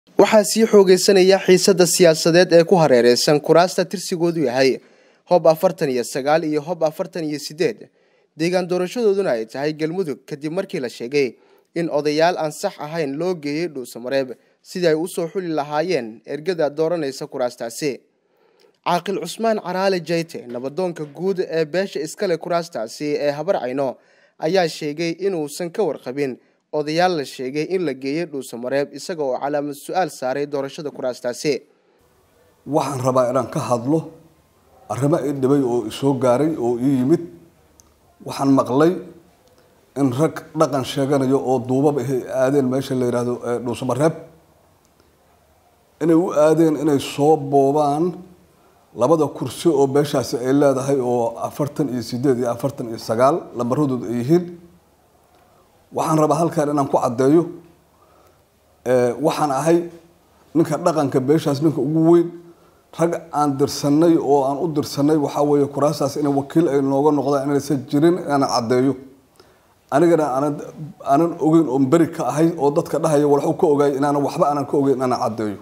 waxaa sii xoogeysanaya xiisada siyaasadeed ee ku hareereysan kuraasta tirsigoodu yahay hob afartan iyo sagaal iyo hob afartan iyo sideed deegaan doorashadooduna ay tahay galmudug kadib markii la sheegay in odayaal aan sax ahayn loo geeyey dhuusamareeb sidii ay usoo xuli lahaayeen ergada dooranaysa kuraastaasi caaqil cusmaan caraale jayte nabadoonka guud ee beesha iskale kuraastaasi ee habar cayno ayaa sheegay inuusan ka warqabin odayaal la sheegay in la geeyey dhuusamareeb isaga oo calaamad su-aal saaray doorashada kuraastaasi waxaan rabaa inaan ka hadlo arrimo i dhibay oo isoo gaaray oo ii yimid waxaan maqlay in rag dhaqan sheeganayo oo duubab ahay aadeen meesha la yidhaahdo dhuusamareeb inay u aadeen inay soo boobaan labada kursi oo beeshaasi ay leedahay oo afartan iyo sideed iyo afartan iyo sagaal lambaradooda ay yihiin waxaan rabaa halkan inaan ku caddeeyo waxaan ahay ninka dhaqanka beeshaas ninka ugu weyn rag aan dirsanay oo aan u dirsanay waxaa weeye kuraastaas inay wakiil ay nooga noqdaan inaysan jirin inaan caddeeyo anigana aanan aanan ogeyn oon beri ka ahay oo dadka dhahaya walxu ka ogaay inaanan waxba aanan ka ogeyn inaan caddeeyo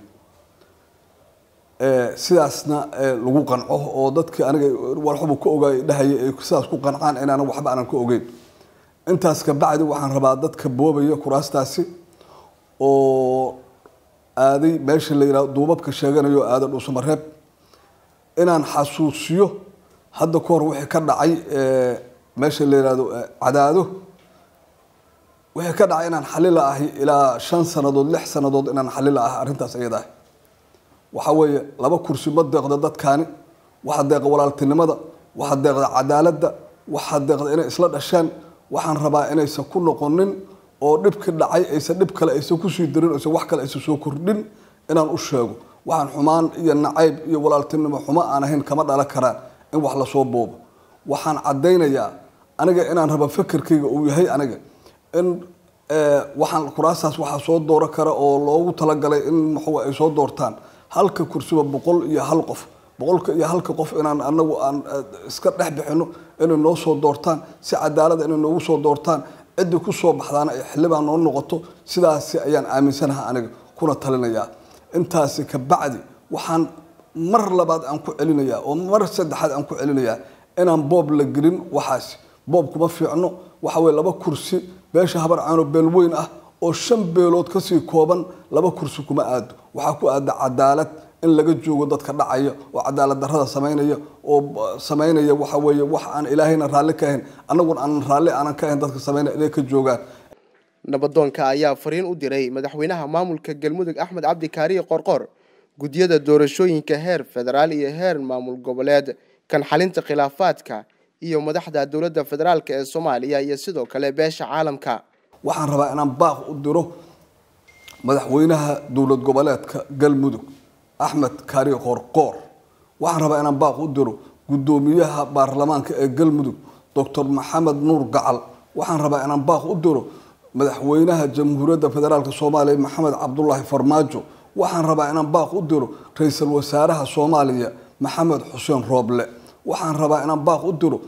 sidaasna lagu qanco oo dadkii aniga walxuba ka ogaay dhahaya ay sidaas ku qancaan inaanan waxba aanan ka ogeyn intaas ka bacdi waxaan rabaa dadka boobaya kuraastaasi oo aaday meesha la yihahdo duubabka sheeganayo aada dhuusamareeb inaan xasuusiyo hadda ka hor wixii ka dhacay meesha la yihahdo cadaado wixii ka dhacay inaan xalila ahi ilaa shan sanadood lix sanadood inaan xalila ahi arrintaas iyada ahi waxaa weeye laba kursi ma deeqda dadkaani waxaa deeqa walaaltinimada waxaa deeqda cadaaladda waxaa deeqda inay isla dhashaan waxaan rabaa inaysan ku noqonin oo dhibki dhacay aysan dhib kale aysan kusii darin aysan wax kale aysan soo kordhin inaan u sheego waxaan xumaan iyo nacayb iyo walaaltinimo xumo aan ahayn kama dhalan karaan in wax lasoo boobo waxaan caddaynayaa aniga inaan raba fekerkayga uu yahay aniga in waxaan kuraastaas waxaa soo dooro kara oo loogu talagalay in maxuu ay soo doortaan halka kursiba boqol iyo hal qof boqolka iyo halka qof inaan anagu aan iska dhex bixino inay noo soo doortaan si cadaalada inay noogu soo doortaan ciddii kusoo baxdaana ay xildhibaan noo noqoto sidaasi ayaan aaminsanaha aniga kuna talinayaa intaasi ka bacdi waxaan mar labaad aan ku celinayaa oo mar saddexaad aan ku celinayaa inaan boob la gelin waxaasi boob kuma fiicno waxa weye laba kursi beesha habar caano beel weyn ah oo shan beelood kasii kooban laba kursi kuma aado waxaa ku aada cadaalad in laga joogo dadka dhacaya oo cadaalad darada samaynaya oo samaynaya waxa weeye wax aan ilaahayna raalli ka ahayn annaguna aanan raalli aanan ka ahayn dadka samaynaya inay ka joogaan nabadoonka ayaa fariin u diray madaxweynaha maamulka galmudug axmed cabdi kaariye qorqor guddiyada doorashooyinka heer federaal iyo heer maamul goboleed kan xalinta khilaafaadka iyo madaxda dowladda federaalk ee soomaaliya iyo sidoo kale beesha caalamka waxaan rabaa inaan baaq u diro madaxweynaha dowlad goboleedka galmudug axmed kaariye qorqoor waxaan rabaa inaan baaq u diro guddoomiyaha baarlamaanka ee galmudug doctor maxamed nuur gacal waxaan rabaa inaan baaq u diro madaxweynaha jamhuuriyadda federaalk soomaaliya maxamed cabdulaahi farmaajo waxaan rabaa inaan baaq u diro ra-iisul wasaaraha soomaaliya maxamed xuseen rooble waxaan rabaa inaan baaq u diro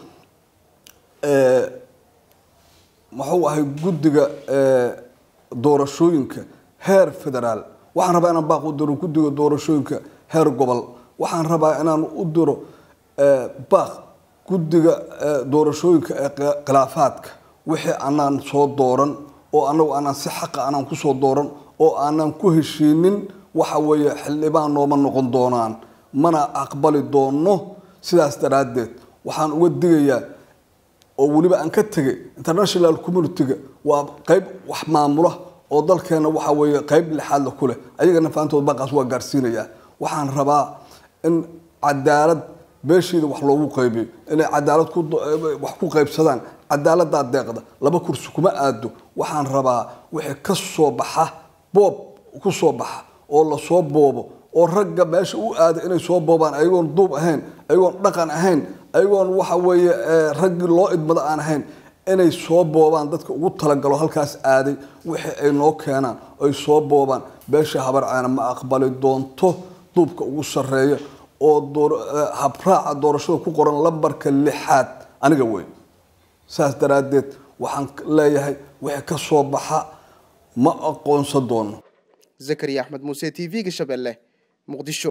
muxuu ahay guddiga doorashooyinka heer federaal waxaan rabaa inaan baaq u diro guddiga doorashooyinka heer gobol waxaan rabaa inaan u diro baaq guddiga doorashooyinka ee khilaafaadka wixii aanaan soo dooran oo anagu aanaan si xaqa aanaan kusoo dooran oo aanaan ku heshiinin waxa weeye xildhibaan nooma noqon doonaan mana aqbali doono sidaas daraaddeed waxaan uga digayaa oo weliba aan ka tegay international community-ga waa qeyb wax maamula oo dalkeena waxa weeye qeyb lixaadla ku leh ayagana faantood baaqaas waa gaarsiinayaa waxaan rabaa in cadaalad beeshiida wax loogu qaybiyo inay cadaalad wax ku qaybsadaan cadaaladaa deeqda laba kursi kuma aado waxaan rabaa wixii ka soo baxa boob ku soo baxa oo lasoo boobo oo ragga meesha u aada inay soo boobaan ayagoon duub ahayn ayagoon dhaqan ahayn ayagoon waxa weeye raggii loo idmado aan ahayn inay soo boobaan dadka ugu talagalo halkaas aaday wixii ay noo keenaan ay soo boobaan beesha habar caana ma aqbali doonto duubka ugu sarreeya oo habraaca doorashada ku qoran lambarka lixaad aniga wey saas daraaddeed waxaan leeyahay wixii ka soo baxa ma aqoonsan doono zakariya axmed muuse t v-ga shabeelle muqdisho